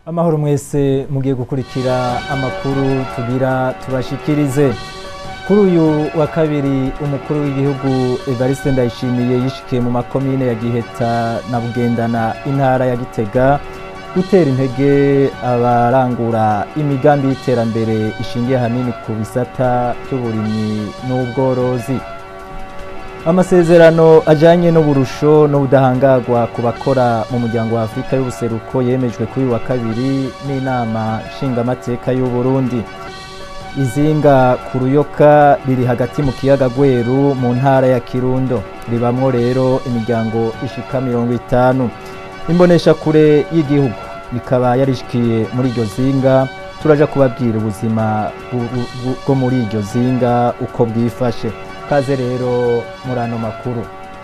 amahoro mwese mugiye gukurikira amakuru tugira tubashikirize kuri uyu wa kabiri umukuru w'igihugu Evariste Ndayishimiye yishikiye mu makomine ya Giheta na Bugendana intara ya Gitega gutera intege abarangura imigambi y'iterambere ishingiye hanini ku bisata by'uburimyi n'ubworozi amasezerano ajyanye n'uburusho n'ubudahangarwa ku bakora mu muryango wa afurika y'ubuseruko yemejwe kuri uyu wa kabiri n'inama nshingamateka y'u Burundi izinga ku ruyoka riri hagati mu kiyaga gweru mu ntara ya kirundo ribamwo rero imiryango ishika mirongo itanu imbonesha kure y'igihugu ikaba yarishikiye muri iryo zinga turaja kubabwira ubuzima bwo muri iryo zinga uko bwifashe kaze rero muri ano makuru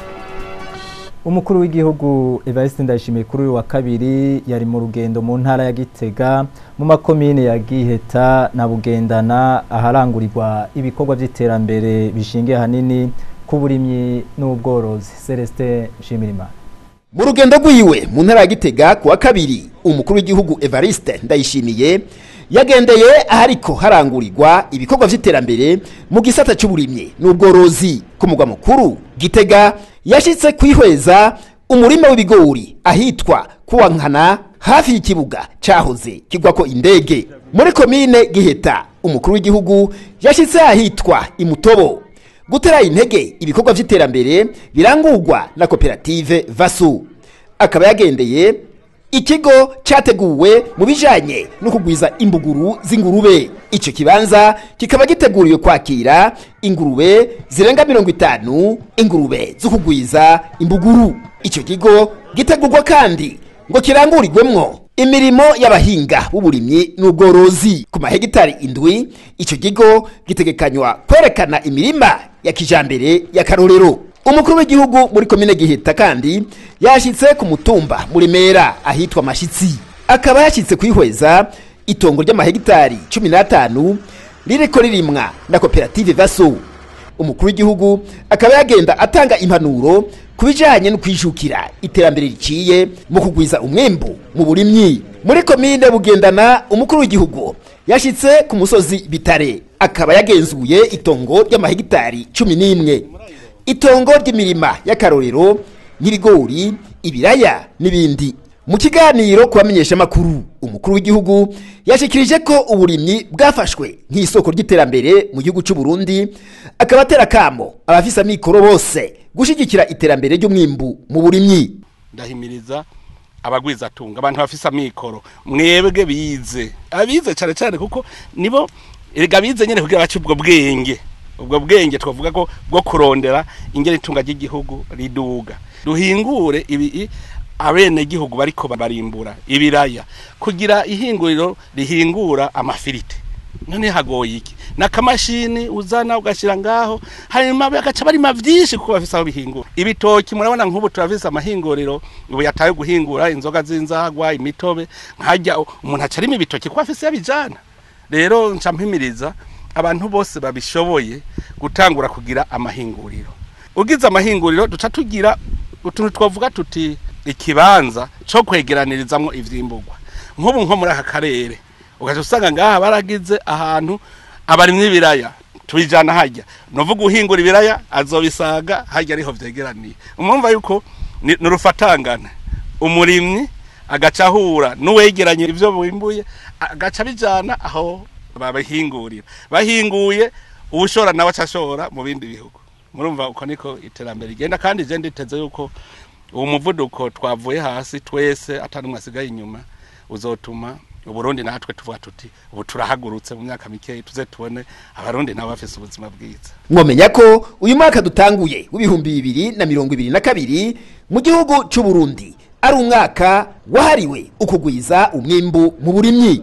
umukuru w'igihugu Evariste Ndayishimiye kuri uyu wa kabiri yari mu rugendo mu ntara ya Gitega mu makomine ya Giheta na Bugendana aharangurirwa ibikorwa by'iterambere bishingiye hanini ku burimyi n'ubworozi Celestin Nshimirimana mu rugendo rwiwe mu ntara ya Gitega ku wa kabiri umukuru w'igihugu Evariste Ndayishimiye yagendeye ahariko harangurirwa ibikorwa vy'iterambere mu gisata c'uburimyi n'ubworozi ku mugwa mukuru Gitega yashitse kwihweza umurima w'ibigori ahitwa kuwankana hafi y'ikibuga cahoze kigwako indege muri komine Giheta umukuru w'igihugu yashitse ahitwa imutobo gutera intege ibikorwa vy'iterambere birangurwa na koperative Vasu akaba yagendeye ikigo cyateguwe mu bijanye no kugwiza imbuguru z'ingurube ico kibanza kikaba giteguriwe kwakira ingurube zirenga mirongo itanu ingurube zo kugwiza imbuguru ico kigo gitegurwa kandi ngo kirangurirwemwo imirimo y'abahinga b'uburimyi n'ubworozi ku mahegitari indwi ico kigo gitegekanywa kwerekana imirima ya kijambere y'akarorero umukuru w'igihugu muri komine giheta kandi yashitse ku mutumba muri mera ahitwa mashitsi akaba yashitse kwihweza itongo ry'amahegitari cumi n'atanu ririko ririmwa na koperative vaso umukuru w'igihugu akaba yagenda atanga impanuro ku bijanye no kwijukira iterambere riciye mu kugwiza umwembu mu burimyi muri komine bugendana umukuru w'igihugu yashitse ku musozi bitare akaba yagenzuye itongo ry'amahegitari cumi n'imwe itongo ry'imirima y'akarorero nk'ibigori ibiraya n'ibindi mu kiganiro ku bamenyeshamakuru umukuru w'igihugu yashikirije ko uburimyi bwafashwe nk'isoko ry'iterambere mu gihugu cy'u Burundi akaba atera kamo abafise amikoro bose gushigikira iterambere ry'umwimbu mu burimyi ndahimiriza abagwizatunga abantu bafise amikoro mwebwe bize abize cyane cyane kuko nibo erega bize nyene kugira bace ubwo bwenge ubwo bwenge twavuga ko bwo kurondera ingene itunga ry'igihugu riduga duhingure ibi abene gihugu bariko barimbura ibiraya kugira ihinguriro rihingura amafiriti none hagoye iki nakamashini uzana ugashira ngaho hanyuma bagaca barima vyinshi kuko bafise aho bihingura ibitoki murabona nk'ubu turafise amahinguriro ubu yataye guhingura inzoga z'inzagwa imitobe nkajya umuntu aca arima ibitoki kuko afise yabijana rero nca mpimiriza abantu bose babishoboye gutangura kugira amahinguriro ugize amahinguriro duca tugira utuntu twavuga tuti ikibanza cyo kwegeranirizamo ivyimburwa nk'ubu nko muri aka karere ugaca usanga ngaha baragize ahantu abarimyi ibiraya tubijana hajya novuga uhingura ibiraya azobisaga hajya ariho vyegeraniye umumva yuko ni urufatangana umurimyi agaca ahura n'uwegeranye ivyo bimbuye agaca bijana aho babihingurira bahinguye ubushora nawe acashora mu bindi bihugu murumva uko niko iterambere rigenda kandi je nditeze yuko uwo muvuduko twavuye hasi twese atanumwe asigaye inyuma uzotuma uburundi natwe tuvuga tuti ubu turahagurutse mu myaka mikeyi tuze tubone abarundi nabo bafise ubuzima bwiza mwomenya ko uyu mwaka dutanguye w'ibihumbi bibiri na mirongo ibiri na kabiri mu gihugu c'u Burundi ari umwaka wahariwe ukugwiza umwimbu mu burimyi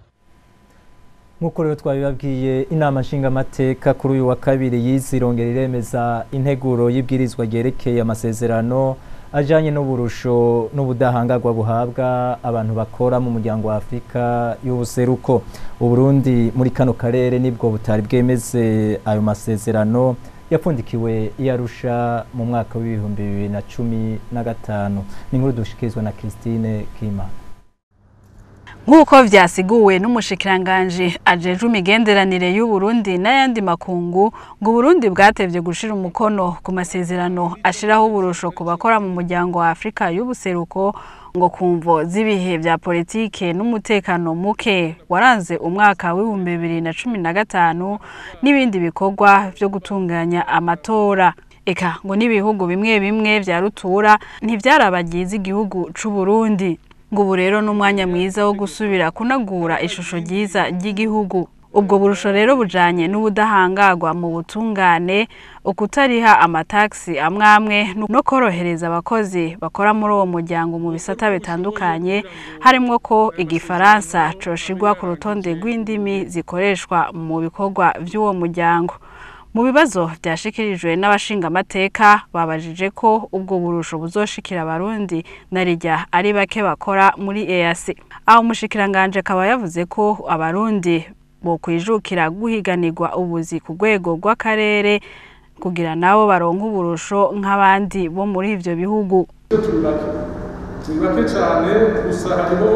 nk'uko rero twabibabwiye inama nshingamateka kuri uyu wa kabiri yizirongera iremeza integuro y'ibwirizwa ryerekeye amasezerano ajyanye n'uburusho n'ubudahangarwa buhabwa abantu bakora mu muryango wa afurika y'ubuseruko uburundi muri kano karere nibwo butari bwemeze ayo masezerano yapfundikiwe iyarusha mu mwaka w'ibihumbi bibiri na cumi na gatanu ni inkuru dushikirizwa na christine kimana nk'uko vyasiguwe n'umushikiranganje ajejwe imigenderanire y'u Burundi n'ayandi makungu ngo Burundi bwatevye gushira umukono ku masezerano ashiraho uburusho ku bakora mu muryango wa Afrika y'ubuseruko ngo kumvo z'ibihe vya politike n'umutekano muke waranze umwaka w'ibihumbi bibiri na cumi na gatanu n'ibindi bikorwa vyo gutunganya amatora eka ngo n'ibihugu bimwe bimwe vya rutura ntivyarabagize igihugu c'u Burundi ngo ubu rero n'umwanya mwiza wo gusubira kunagura ishusho ryiza ry'igihugu ubwo burusho rero bujanye n'ubudahangarwa mu butungane ukutariha amataxi amwe amwe no korohereza abakozi bakora muri uwo muryango mu bisata bitandukanye harimwo ko igifaransa coshirwa ku rutonde rw'indimi zikoreshwa mu bikorwa vy'uwo muryango mu bibazo byashikirijwe n'abashingamateka babajije ko ubwo burusho buzoshikira abarundi na rijya ari bake bakora muri EAC aho umushikiranganje akaba yavuze ko abarundi bo kwijukira guhiganirwa ubuzi ku rwego rw'akarere kugira nabo baronka uburusho nk'abandi bo muri ivyo bihugu turi bake turi bake cyane gusa hariho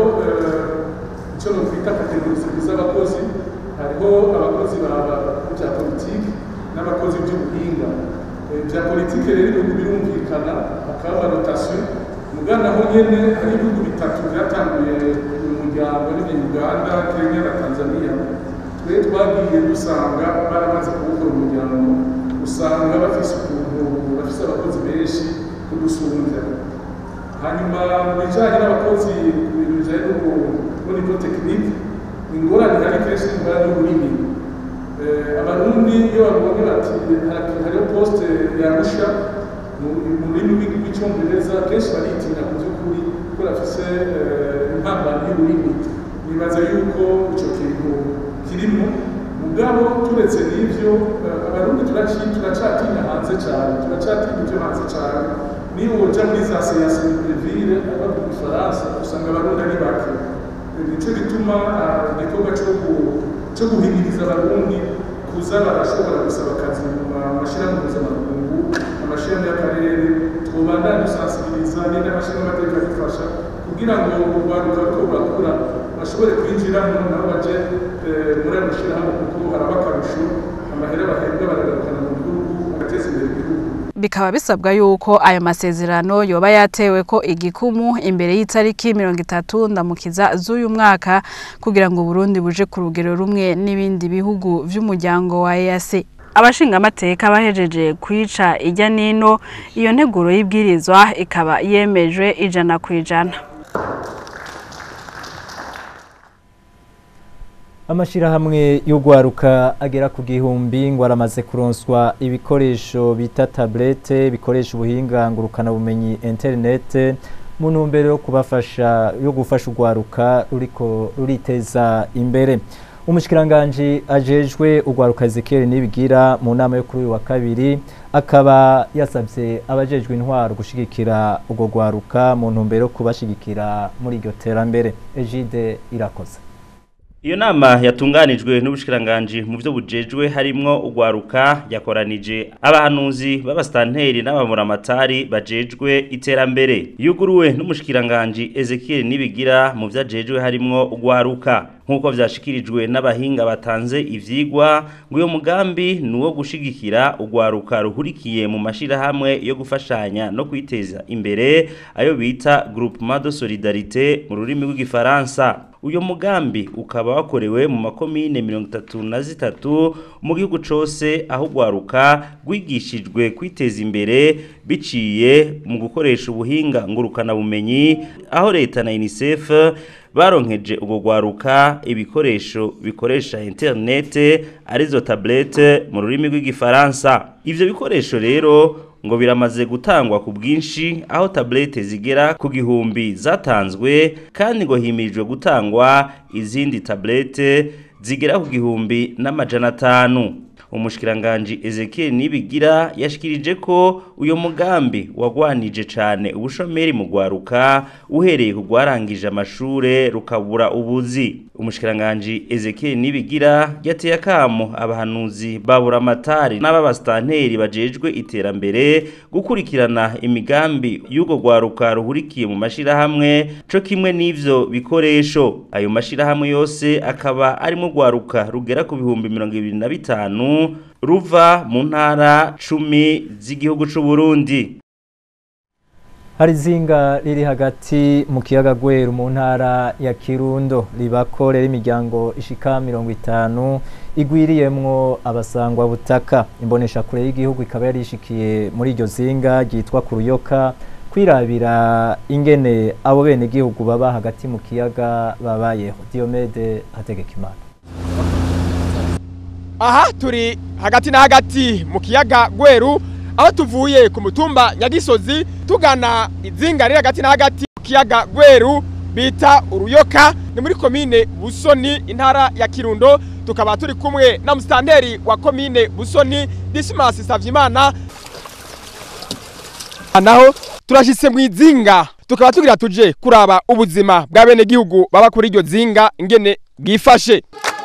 icyo nokwita kategorizi z'abakozi hariho abakozi bya politiki n'abakozi by'ubuhinga bya politiki rero ibihugu birumvikana hakaba rotasiyo mugana aho nyene hari ibihugu bitatu byatanguye uyu muryango ni uganda kenya na tanzania twe twagiye dusanga baramaze kuwukora umuryango usanga bafise ukuntu bafise abakozi benshi kudusumbya hanyuma mu bijanye n'abakozi ku bintu bijanye no nivo tekinike ingorane hari kenshi ingorane y'ururimi abarundi iyo babonye bati hariho poste yarusha mu rurimi rw'icyongereza kenshi baritinya ku by'ukuri ko bafise impambano y'ururimi nibaza yuko ico kintu kirimo mugabo turetse n'ivyo abarundi turacatinya hanze cyane turacatinya ivyo hanze cyane niyo woja muri za seyase breville abavuga igifaransa usanga abarundi ari bake nico gituma igikorwa cyo guhimiriza abarundi kuza barashobora gusaba akazi mu mashyirahamwe mpuzamakungu amashyirahamwe y'akarere twobandanya dusansibiriza n'indi amashyirahamwe amateka adufasha kugira ngo urwaruka ruko rurakura bashobore kwinjiramo nabo baje muri ayo mashyirahamwe kuko haraba akarusho amahera bahembwa baragarukana mu gihugu bagateza imbere igihugu bikaba bisabwa yuko ayo masezerano yoba yatewe ko igikumu imbere y'itariki mirongo itatu ndamukiza z'uyu mwaka kugira ngo Burundi buje ku rugero rumwe n'ibindi bihugu vy'umuryango wa EAC abashingamateka bahejeje kwica ijya nino iyo nteguro y'ibwirizwa ikaba yemejwe ijana ku ijana amashirahamwe y'ugwaruka agera ku gihumbi ngo aramaze kuronswa ibikoresho bita tablete bikoresha ubuhinga ngurukana bumenyi internet mu ntumbero yo kubafasha yo gufasha ugwaruka ruriko ruriteza imbere umushikiranganje ajejwe ugwaruka Ezekiel nibigira mu nama yo kuri uyu wa kabiri akaba yasabye abajejwe intwaro gushigikira ubwo gwaruka mu ntumbero yo kubashigikira muri iryo terambere Egide irakoze Iyo nama yatunganijwe n'ubushikiranganje mu byo bujejwe harimwo ugwaruka yakoranije abahanuzi b'abastanteri n'abamuramatari bajejwe iterambere yuguruwe n'umushikiranganje Ezekiel nibigira mu vyajejwe harimwo ugwaruka nkuko vyashikirijwe n'abahinga batanze ivyigwa ngo uyo mugambi nuwo gushigikira ugwaruka ruhurikiye mu mashira hamwe yo gufashanya no kwiteza imbere ayo bita groupement de solidarité mu rurimi rw'igifaransa uyo mugambi ukaba wakorewe mu makomine mirongo itatu na zitatu mu gihugu cose aho ugwaruka rwigishijwe kwiteza imbere biciye mu gukoresha ubuhinga ngurukana bumenyi aho leta na UNICEF baronkeje ubwo gwaruka ibikoresho bikoresha internet arizo tablette mu rurimi rw'igifaransa ivyo bikoresho rero ngo biramaze gutangwa ku bwinshi aho tablete zigera ku gihumbi zatanzwe kandi ngo himirijwe gutangwa izindi tablete zigera ku gihumbi n'amajana atanu umushikiranganje Ezekiel Nibigira yashikirije ko uyo mugambi wagwanije cane ubushomeri mu gwaruka uhereye ku gwarangije amashure rukabura ubuzi umushikiranganje Ezekiel Nibigira yateye akamo abahanuzi babura amatari n'ababastanteri bajejwe iterambere gukurikirana imigambi y'ugo gwaruka ruhurikiye mu mashirahamwe co kimwe n'ivyo bikoresho ayo mashirahamwe yose akaba arimo gwaruka rugera ku bihumbi mirongo ibiri na bitanu ruva mu ntara cumi z'igihugu c'u Burundi hari izinga riri hagati mu kiyaga gweru mu ntara ya kirundo ribakorera imiryango ishika mirongo itanu igwiriyemwo abasangwa butaka imbonesha kure y'igihugu ikaba yarishikiye muri iryo zinga ryitwa kuruyoka kwirabira ingene abo bene igihugu baba hagati mu kiyaga babayeho Diomede Hategekimana aha turi hagati na hagati mu kiyaga gweru aho tuvuye ku mutumba nyagisozi tugana izinga riri hagati na hagati mu kiyaga gweru bita uruyoka ni muri komine busoni intara ya kirundo tukaba turi kumwe na musitanteri wa komine busoni disimasi savyimana naho turashitse mu izinga tukaba tugira tuje kuraba ubuzima bwa bene gihugu baba kuri iryo zinga ingene bwifashe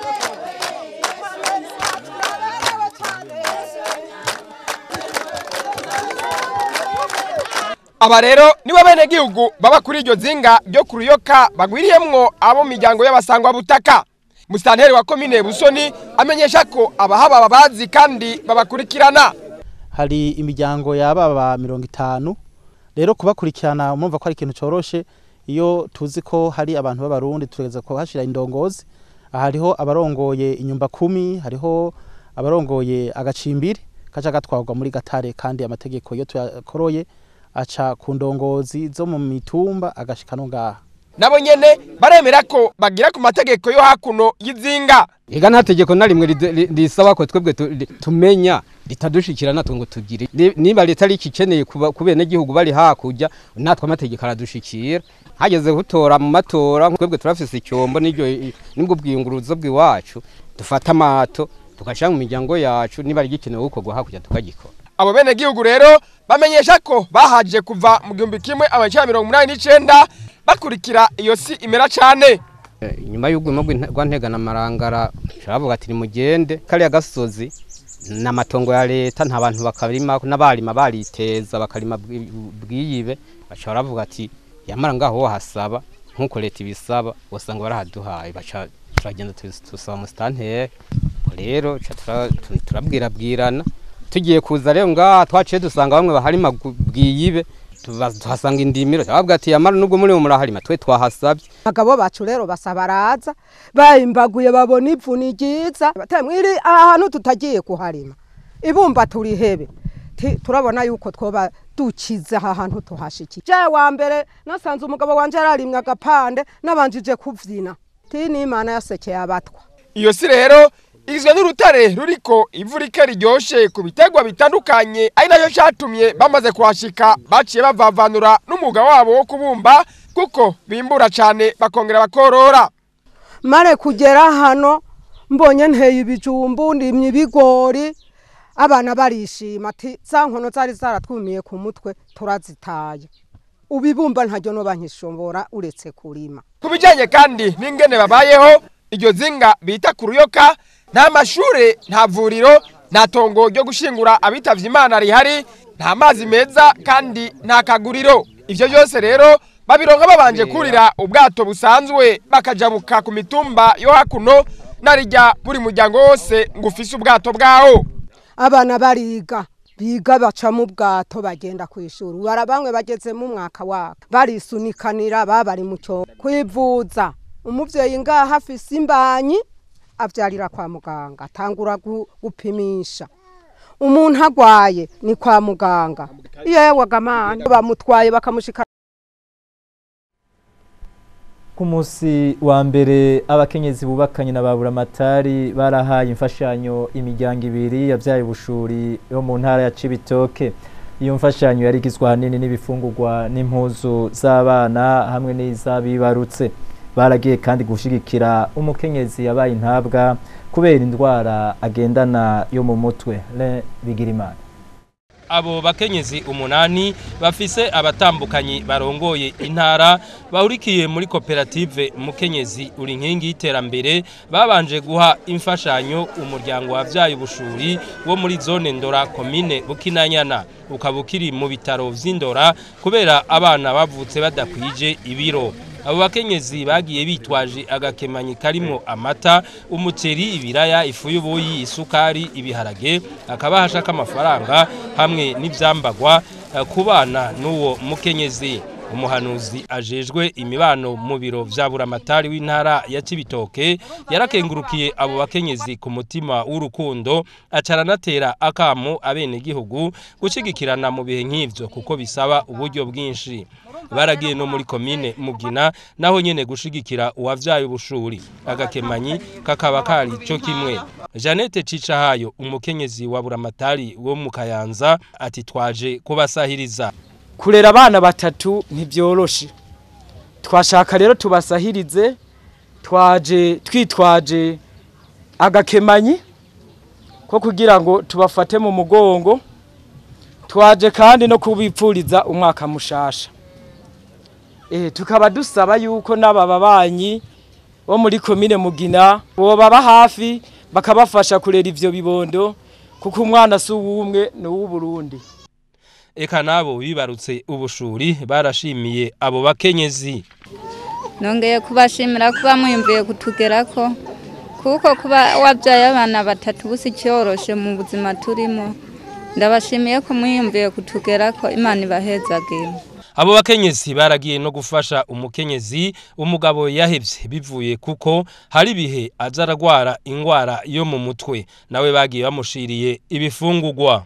aba rero nibo bene gihugu baba kuri iryo zinga ryo ku ruyoka bagwiriyemwo abo miryango y'abasangwa butaka musitanteri wa komine busoni amenyesha ko abahaba babazi kandi babakurikirana hari imiryango yababa mirongo itanu rero kubakurikirana mumva ko ari ikintu coroshe iyo tuzi ko hari abantu b'abarundi tureza kuhashira indongozi hariho abarongoye inyumba kumi hariho abarongoye agacimbiri kaca gatwarwa muri gatare kandi amategeko iyo tuyakoroye aca ku ndongozi zo mu mitumba agashika no ngaha nabo nyene baremera ko bagira ku mategeko yo hakuno y'izinga ega nta tegeko na rimwe risaba ko twebwe tumenya ritadushikira natwe ngo tugire niba leta ari ikeneye ku bene gihugu bari hakurya natwe amategeko aradushikira hageze gutora mu matora twebwe turafise icyombo n'ibyo nibwo bwiyunguruzo bw'iwacu dufata amato tugashyira mu miryango yacu niba ari gikenewe gukorwa hakurya tukagikora abo bene gihugu rero bamenyesha ko bahaje kuva mu gihumbi kimwe amajana mirongo umunani n'icenda bakurikira iyo si imera cyane nyuma y'ubwimo rwa ntegana amarangara baravuga ati nimugende kariya gasozi ni amatongo ya leta nta bantu bakarima n'abarima bariteza bakarima bwiyibe baca baravuga ati yamara ngaho wahasaba nk'uko leta ibisaba usanga barahaduhaye baca turagenda tusaba musitanteri rero turabwirabwirana tugiye kuza rero ngaha twaciye dusanga bamwe baharima bwiyibe tuhasanga indimiro bavuga ati yamara nubwo muri muraharima twe twahasabye abagabo bacu rero basa baraza bayimbaguye babona ivu ni ryiza mwiri ahantu tutagiye kuharima ibumba turihebe turabona yuko twoba dukize aha hantu tuhashikiye je wa mbere nasanze umugabo wanje yararimwe agapande nabanjije kuvyina ti n'imana yasekeye abatwa iyo si rero igizwe n'urutare ruriko ivu rike riryoshe ku biterwa bitandukanye ari nayo cyatumye bamaze kuhashika baciye bavavanura n'umwuga wabo wo kubumba kuko bimbura cyane bakongera bakorora mare kugera hano mbonye nteye ibijumbu ndimye ibigori abana barishima ati za nkono zari zaratwumiye ku mutwe turazitaye ubibumba ntaryo no bankishobora uretse kurima ku bijyanye kandi n'ingene babayeho iryo zinga bita ku ruyoka nta mashure nta vuriro nta tongo ryo gushingura abitavye imana rihari nta mazi meza kandi nta kaguriro ivyo byose rero babironka babanje kurira ubwato busanzwe bakajabuka ku mitumba yo hakuno narijya buri muryango wose ngo ufise ubwato bwawo abana bariga biga baca mu bwato bagenda ku ishuri bara bamwe bageze mu mwaka wabo barisunikanira babari mu cyo kwivuza umuvyeyi ngaha afise imbanyi avyarira kwa muganga atangura gupimisha umuntu agwaye ni kwa muganga yewe gamana bamutwaye bakamushika ku munsi wa mbere abakenyezi bubakanye na baburamatari barahaye imfashanyo imiryango ibiri yabyaye ubushuri yo mu ntara ya cibitoke iyo mfashanyo yari igizwe ahanini n'ibifungurwa n'impuzu z'abana hamwe n'iz'abibarutse baragiye kandi gushigikira umukenyezi yabaye intabwa kubera indwara agendana yo mu mutwe le bigirimana abo bakenyezi umunani bafise abatambukanyi barongoye intara bahurikiye muri koperative mukenyezi uri nkingi y'iterambere babanje guha imfashanyo umuryango wavyaye ubushuri wo muri zone ndora komine bukinanyana ukaba ukiri mu bitaro vy'indora kubera abana bavutse badakwije ibiro abo bakenyezi bagiye bitwaje agakemanyi karimo amata umuceri ibiraya ifu y'ubuyi isukari ibiharage akabahasha k'amafaranga hamwe n'ivyambagwa eh, ku bana n'uwo mukenyezi umuhanuzi ajejwe imibano mu biro vya buramatari w'intara ya Cibitoke yarakengurukiye abo bakenyezi ku mutima w'urukundo acaranatera akamo abene gihugu gushigikirana mu bihe nk'ivyo kuko bisaba uburyo bwinshi baragiye no muri komine mugina naho nyene gushigikira uwavyaye ubushuri agakemanyi kakaba kari cyo kimwe Janete Cicahayo umukenyezi wa buramatari wo mu Kayanza ati twaje kubasahiriza kurera abana batatu ntibyoroshe twashaka rero tubasahirize twaje twitwaje agakemanyi ko kugira ngo tubafate mu mugongo twaje kandi no kubipfuriza umwaka mushasha eh tukaba dusaba yuko n'aba babanyi bo muri komine mugina bo baba hafi bakabafasha kurera ivyo bibondo kuko umwana si uwumwe ni uw'uburundi eka nabo bibarutse ubushuri barashimiye abo bakenyezi nongeye kubashimira kuba mwiyumviye kutugerako kuko kuba wabyaye abana batatu busi cyoroshe mu buzima turimo ndabashimiye ko mwiyumviye kutugerako imana ibahezagire abo bakenyezi baragiye no gufasha umukenyezi umugabo yahevye bivuye kuko hari ibihe aza aragwara ingwara yo mu mutwe nawe bagiye bamushiriye ibifungurwa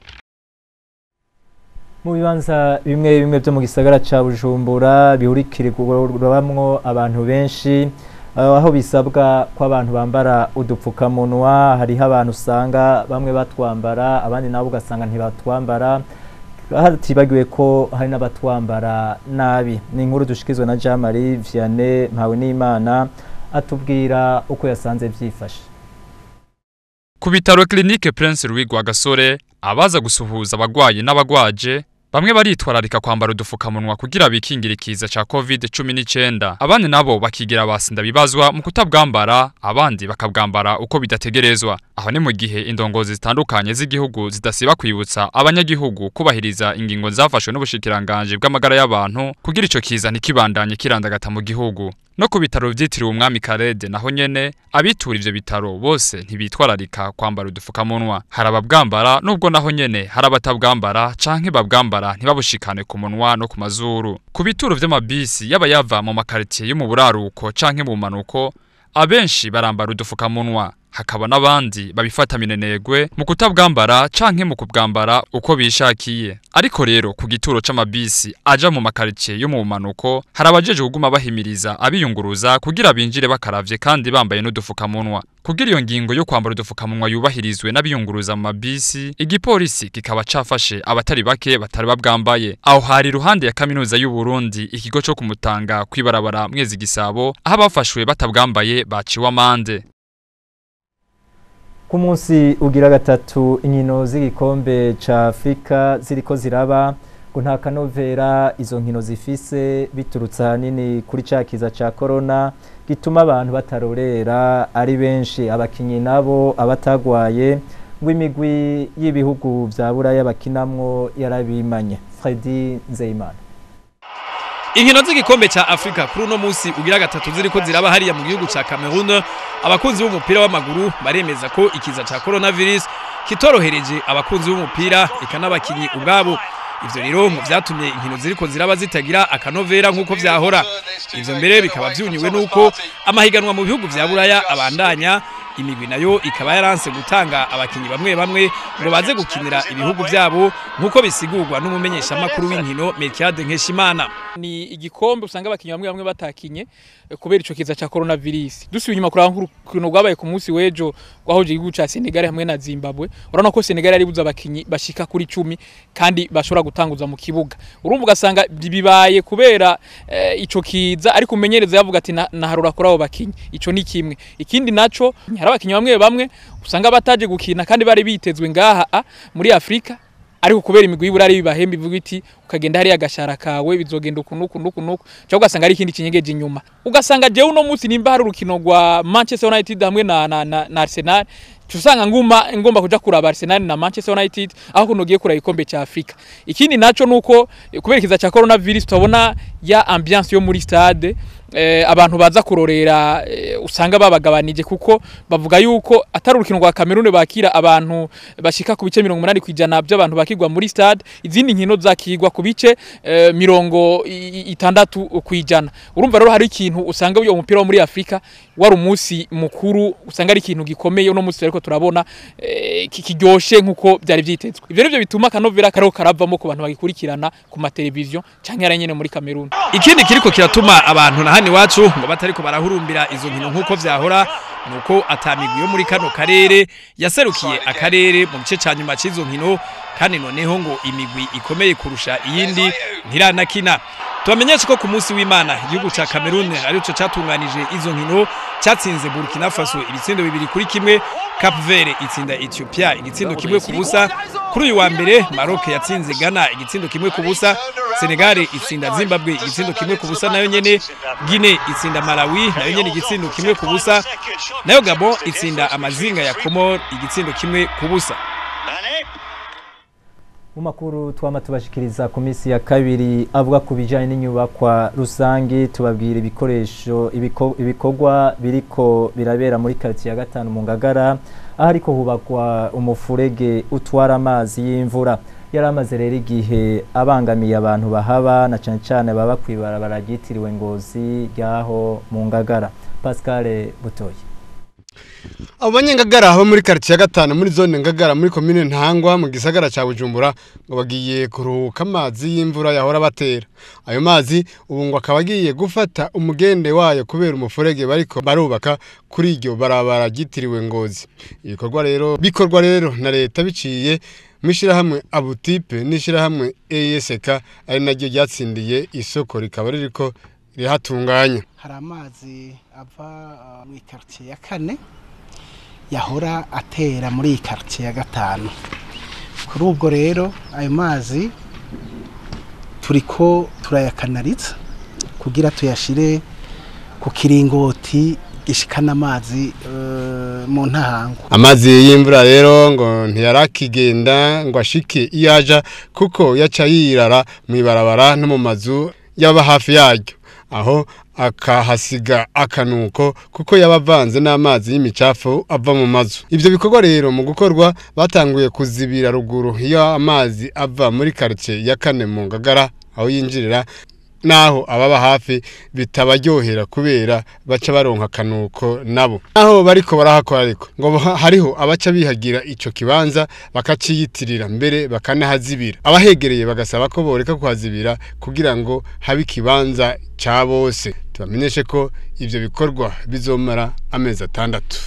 mu bibanza bimwe bimwe byo mu gisagara ca Bujumbura bihurikirirwamwo abantu benshi aho bisabwa ko abantu bambara udupfukamunwa hariho abantu usanga bamwe batwambara abandi nabo ugasanga ntibatwambara hatibagiwe ko hari n'abatwambara nabi ni inkuru dushikizwe na Jean Marie Vianney mpawe n'Imana atubwira uko yasanze byifashe ku bitaro clinique Prince Louis Rwagasore abaza gusuhuza abagwayi n'abagwaje bamwe baritwararika kwambara udufukamunwa kugira bikingire ikiza ca COVID-19 abandi nabo bakigira basinda bibazwa mu kutabwambara abandi bakabwambara uko bidategerezwa aho ni mu gihe indongozi zitandukanye z'igihugu zidasiba kwibutsa abanyagihugu kubahiriza ingingo zafashwe n'ubushikiranganje bw'amagara y'abantu kugira ico kiza ntikibandanye kirandagata mu gihugu no ku bitaro vyitiriwe umwami Karede naho nyene abitura ivyo bitaro bose ntibitwararika kwambara udufukamunwa hari ababwambara nubwo naho nyene hari abatabwambara canke babwambara ntibabushikane ku munwa no ku mazuru ku bituro vy'amabisi yaba yava mu makaritiye yo mu buraruko canke mu manuko abenshi barambara udufukamunwa hakaba n'abandi babifata minenegwe mu kutabwambara canke mu kubwambara uko bishakiye ariko rero ku gituro c'amabisi aja mu makaricie yo mu manuko hari abajeje kuguma bahimiriza abiyunguruza kugira binjire bakaravye kandi bambaye n'udufukamunwa kugira iyo ngingo yo kwambara udufukamunwa yubahirizwe n'abiyunguruza mu mabisi igipolisi kikaba cafashe abatari bake batari babwambaye aho hari iruhande ya kaminuza y'u Burundi ikigo co kumutanga kwibarabara mwezi gisabo aho abafashwe batabwambaye baciwe amande ku munsi ugira gatatu inkino z'igikombe ca Afrika ziriko ziraba ngo nta kanovera izo nkino zifise biturutse ahanini kuri ca kiza ca corona gituma abantu batarorera ari benshi abakinyi nabo abatagwaye ngo imigwi y'ibihugu vya buraya bakinamwo yarabimanye Freddy Nzeyimana inkino z'igikombe ca Afrika kuri uno munsi ugira gatatu ziriko ziraba hariya mu gihugu ca Cameroon abakunzi b'umupira w'amaguru baremeza ko ikiza ca coronavirus kitorohereje abakunzi b'umupira eka n'abakinyi ubwabo ivyo rero mu vyatumye inkino ziriko ziraba zitagira akanovera nk'uko vyahora ivyo mbere bikaba vyunyuwe n'uko amahiganwa mu bihugu vya buraya abandanya imigwi nayo ikaba yaranse gutanga abakinyi bamwe bamwe ngo baze gukinira ibihugu byabo nk'uko bisigurwa n'umumenyeshamakuru w'inkino Melchiade Nkeshimana ni igikombe usanga abakinyi bamwe bamwe batakinye eh, kubera ico kiza ca coronavirus dusubiye inyuma kuraba nk'urukino rwabaye ku munsi w'ejo rwahoje igihugu ca Senegal hamwe na Zimbabwe urabona ko Senegal yari buza abakinyi bashika kuri 10 kandi bashobora gutanguza mu kibuga urumva ugasanga bibaye kubera eh, ico kiza ariko umenyereza yavuga ati "Na- naharura kuri abo bakinyi ico ni kimwe ikindi naco hari abakinyi bamwe bamwe usanga bataje gukina kandi bari bitezwe ngaha a, muri Afrika ariko kubera imigwi y'uburari bibahemba ivuga iti ukagenda hariya agashara kawe bizogenda uku nuku nuku nuku cyangwa ugasanga ari ikindi kinyegeje inyuma ugasanga jewe uno munsi nimba hari urukino rwa Manchester United hamwe na, na, na, na Arsenal usanga nguma ngomba kuja kuraba Arsenal na Manchester United aho kuno giye kuraba ikombe ca Afrika ikindi naco nuko eh, kubera ikiza ca coronavirus tubona ya ambiance yo muri stade eh, abantu baza kurorera eh, usanga babagabanije kuko bavuga yuko atari urukino rwa Cameroon bakira abantu bashika ku bice 80 kwijana by'abantu bakigwa muri stade izindi nkino zakigwa ku bice eh, mirongo i- i- itandatu kwijana urumva rero hari ikintu usanga uyo mupira wo muri Afrika wari umunsi mukuru usanga ari ikintu gikomeye uno munsi ariko turabona eh, ki- kiryoshe nkuko byari vyitezwe ivyo nivyo bituma kanovera kariko karavamo ku bantu bagikurikirana ku mateleviziyo canke ari nyene muri Cameroon ikindi kiriko kiratuma abantu na hano iwacu ngo batariko barahurumbira izo nkino nk'uko vyahora nuko atamigwi yo muri kano karere yaserukiye akarere mu gice ca nyuma c'izo nkino kandi noneho ngo imigwi ikomeye kurusha iyindi ntiranakina tubamenyeshe ko ku munsi w'imana igihugu ca Cameroon arico catunganije izo nkino catsinze Burkina Faso ibitsindo bibiri kuri kimwe Cap Verde itsinda Ethiopia igitsindo kimwe ku busa kuri uyu wa mbere Maroc yatsinze Ghana igitsindo kimwe ku busa Senegal itsinda Zimbabwe igitsindo kimwe ku busa nayo nyene Guinea itsinda Malawi nayo nyene igitsindo kimwe ku busa nayo Gabon itsinda amazinga ya Comor igitsindo kimwe ku busa mu makuru twama tubashikiriza ku minsi ya kabiri avuga ku bijyanye n'inyubakwa rusange tubabwira ibikoresho ibiko- ibikorwa biriko birabera muri karitsiye ya gatanu mu ngagara aho ariko hubakwa umufurege utwara amazi y'imvura yari amaze rero igihe abangamiye abantu bahaba na cyane cyane baba ku ibarabara ryitiriwe ngozi ryaho mu ngagara pascal butoye abo banyengagara bo muri karitsiye ya gatanu muri zone ngagara muri komine ntangwa mu gisagara cya bujumbura ngo bagiye kuruhuka amazi y'imvura yahora batera ayo mazi ubu ngo akaba agiye gufata umugende wayo kubera umufurege bariko barubaka kuri iryo barabara ryitiriwe ngozi ibikorwa rero bikorwa rero na leta biciye mu ishyirahamwe abutipe n'ishyirahamwe esek ari naryo ryatsindiye isoko rikaba ririko rihatunganya hari amazi ava uh, mu ikaritiye ya kane yahora atera muri iyi karitsiye ya gatanu kuri ubwo rero ayo mazi turiko turayakanariza kugira tuyashire ku kiringoti gishikana amazi uh, mu ntahango amazi y'imvura rero ngo ntiyarakigenda ngo ashike iyo aja kuko yaca yirara mu ibarabara no mu mazu yaba hafi yaryo aho akahasiga akanuko kuko yaba avanze n'amazi y'imicafu ava mu mazu ibyo bikorwa rero mu gukorwa batanguye kuzibira ruguru iyo amazi ava muri karitsiye ya kane mu ngagara aho yinjirira naho ababa hafi bitabaryohera kubera baca baronka akanuko nabo naho bariko barahakora ariko ngo ha- hariho abaca bihagira ico kibanza bakaciyitirira mbere bakanahazibira abahegereye bagasaba ko boreka kuhazibira kugira ngo habe ikibanza ca bose tubamenyeshe ko ivyo bikorwa bizomara amezi atandatu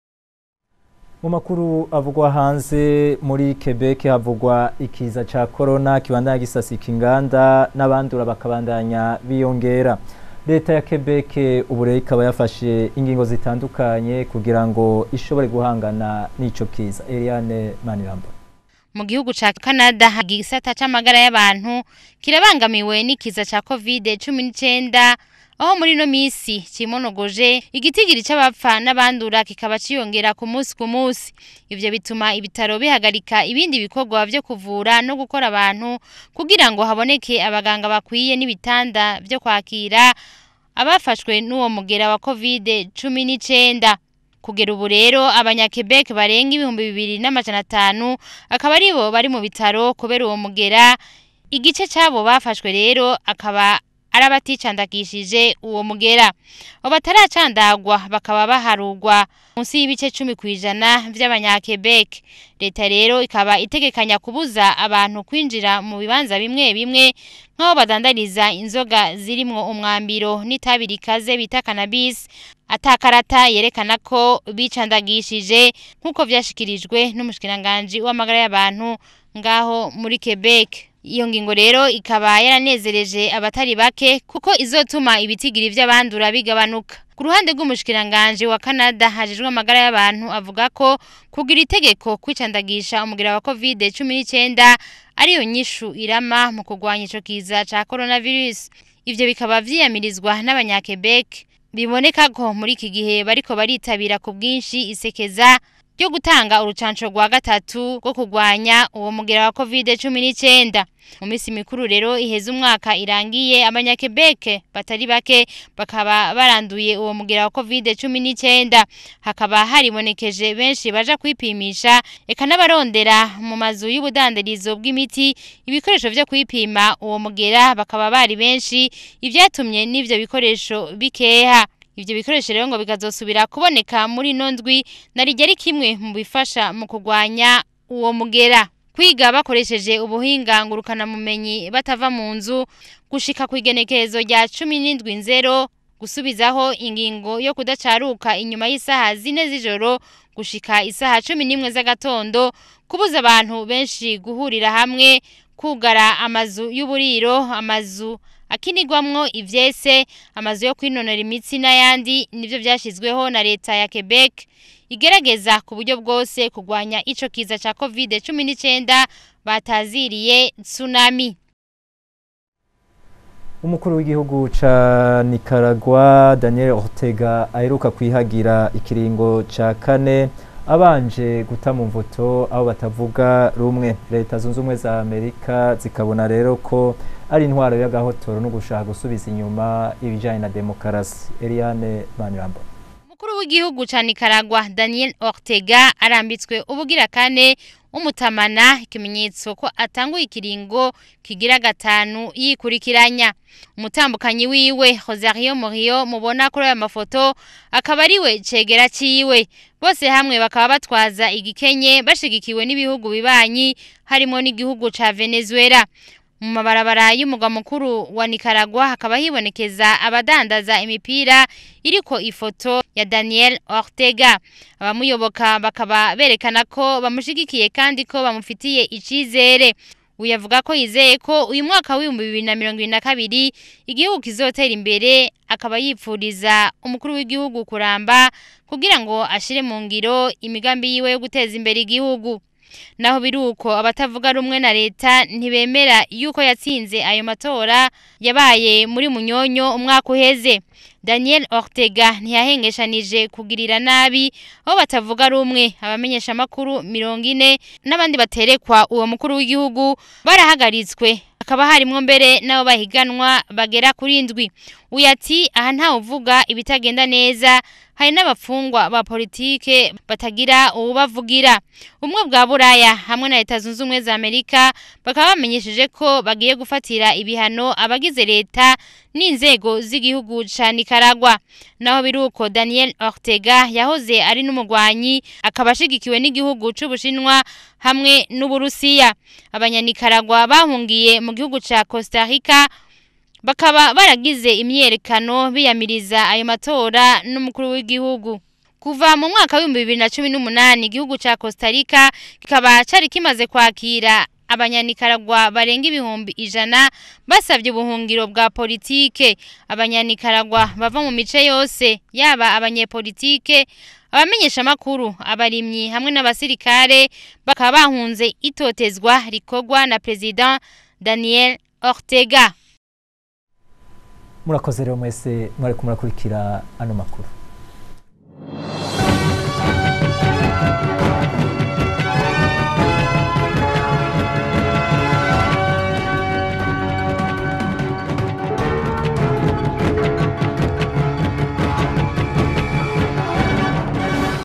mu makuru avugwa hanze muri Quebec havugwa ikiza ca corona kibandanya gisasika inganda n'abandura bakabandanya biyongera leta ya Quebec ubu rero ikaba yafashe ingingo zitandukanye kugira ngo ishobore guhangana n'ico kiza Eliane Maniramba mu gihugu ca Canada igisata c'amagara y'abantu kirabangamiwe n'ikiza ca covid 19 aho muri no misi cimonogoje igitigiri c'abapfa n'abandura kikaba ciyongera ku munsi ku munsi ivyo bituma ibitaro bihagarika ibindi bikorwa vyo kuvura no gukora abantu kugira ngo haboneke abaganga bakwiye n'ibitanda vyo kwakira abafashwe n'uwo mugera wa covid 19 kugera ubu rero abanyakebek barenga ibihumbi bibiri n'amajana atanu akaba aribo bari mu bitaro kubera uwo mugera igice cyabo bafashwe rero akaba ari abaticandagishije uwo mugera abo bataracandagwa bakaba baharugwa munsi y'ibice cumi ku ijana vy'abanyakebek leta rero ikaba itegekanya kubuza abantu kwinjira mu bibanza bimwe bimwe nk'aho badandariza inzoga zirimwo umwambiro n'itabi rikaze bita cannabis atakarata yerekana ko bicandagishije nk'uko vyashikirijwe n'umushikiranganji w'amagara y'abantu ngaho muri Quebec iyo ngingo rero ikaba yaranezereje abatari bake kuko izotuma ibitigiri vy'abandura bigabanuka ku ruhande rw'umushikiranganje wa Canada hajejwe amagara y'abantu avuga ko kugira itegeko kwicandagisha umugira wa covid 19 ariyo nyishu irama mu kurwanya ico kiza ca coronavirus ivyo bikaba vyiyamirizwa n'abanya-Quebec biboneka ko muri iki gihe bariko baritabira ku bwinshi isekeza ryo gutanga urucanco rwa gatatu rwo kurwanya uwo mugera wa covid 19 mu minsi mikuru rero iheza umwaka irangiye abanyakebeke batari bake bakaba baranduye uwo mugera wa covid 19 hakaba haribonekeje benshi baja kwipimisha eka n'abarondera mu mazu y'ubudandarizo bw'imiti ibikoresho vyo kwipima uwo mugera bakaba bari benshi ivyatumye n'ivyo bikoresho bikeha Ivyo bikoresho rero ngo bikazosubira kuboneka muri ino ndwi narijya ari kimwe mu bifasha mu kurwanya uwo mugera kwiga bakoresheje ubuhinga ngurukana mumenyi batava mu nzu gushika ku igenekerezo rya cumi n'indwi nzero gusubizaho ingingo yo kudacaruka inyuma y'isaha zine z'ijoro gushika isaha cumi n'imwe z'agatondo kubuza abantu benshi guhurira hamwe kugara amazu y'uburiro amazu akinigwamwo ivyese amazu yo kwinonora imitsi n'ayandi nivyo vyashizweho na leta ya Quebec igerageza ku buryo bwose kurwanya ico kiza ca COVID-19 bataziriye tsunami umukuru w'igihugu ca Nicaragua Daniel Ortega aheruka kwihagira ikiringo ca kane abanje guta mu mvuto aho batavuga rumwe leta zunze ubumwe za amerika zikabona rero ko ari intwaro y'agahotoro no gushaka gusubiza inyuma ibijyanye na demokarasi eliane manirambo umukuru w'igihugu ca Nicaragua Daniel Ortega arambitswe ubugira kane umutamana ikimenyetso ko atanguye ikiringo kigira gatanu yikurikiranya umutambukanyi wiwe Rosario Murillo mubona kuri aya mafoto akaba ariwe cegera ciwe bose hamwe bakaba batwaza igikenye bashigikiwe n'ibihugu bibanyi harimo n'igihugu ca Venezuela mu mabarabara y'umugwa mukuru wa Nicaragua hakaba hibonekeza abadandaza imipira iriko ifoto ya Daniel Ortega abamuyoboka bakaba berekana ko bamushigikiye kandi ko bamufitiye icizere uyavuga ko yizeye ko uyu mwaka w'ibihumbi bibiri na mirongo ibiri na kabiri igihugu kizotera imbere akaba yipfuriza umukuru w'igihugu kuramba kugira ngo ashire mu ngiro imigambi yiwe yo guteza imbere igihugu naho biruko abatavuga rumwe na leta ntibemera yuko yatsinze ayo matora yabaye muri munyonyo umwaka uheze Daniel Ortega ntiyahengeshanije kugirira nabi aho batavuga rumwe abamenyesha amakuru mirongo ine n'abandi baterekwa uwo mukuru w'igihugu barahagaritswe hakaba harimwo mbere nabo bahiganwa bagera kuri ndwi uyu ati aha ntawe uvuga ibitagenda neza hari n'abafungwa ba politike batagira uwubavugira umwe bwa buraya hamwe na leta zunze ubumwe za amerika bakaba bamenyesheje ko bagiye gufatira ibihano abagize leta n'inzego z'igihugu ca nicaragua naho biruko daniel ortega yahoze ari n'umugwanyi akaba ashigikiwe n'igihugu c'ubushinwa hamwe n'uburusiya abanyanikaragwa bahungiye mu gihugu ca costa rica bakaba baragize imyerekano biyamiriza ayo matora n'umukuru w'igihugu kuva mu mwaka w'ibihumbi bibiri na cumi n'umunani igihugu ca Costa Rica kikaba cari kimaze kwakira abanyanikaragwa barenga ibihumbi ijana basabye ubuhungiro bwa politike abanyanikaragwa bava mu mice yose yaba abanyepolitike abamenyesha amakuru abarimyi hamwe n'abasirikare bakaba bahunze itotezwa rikorwa na president Daniel Ortega murakoze rero mwese mwari kumurakurikira ano makuru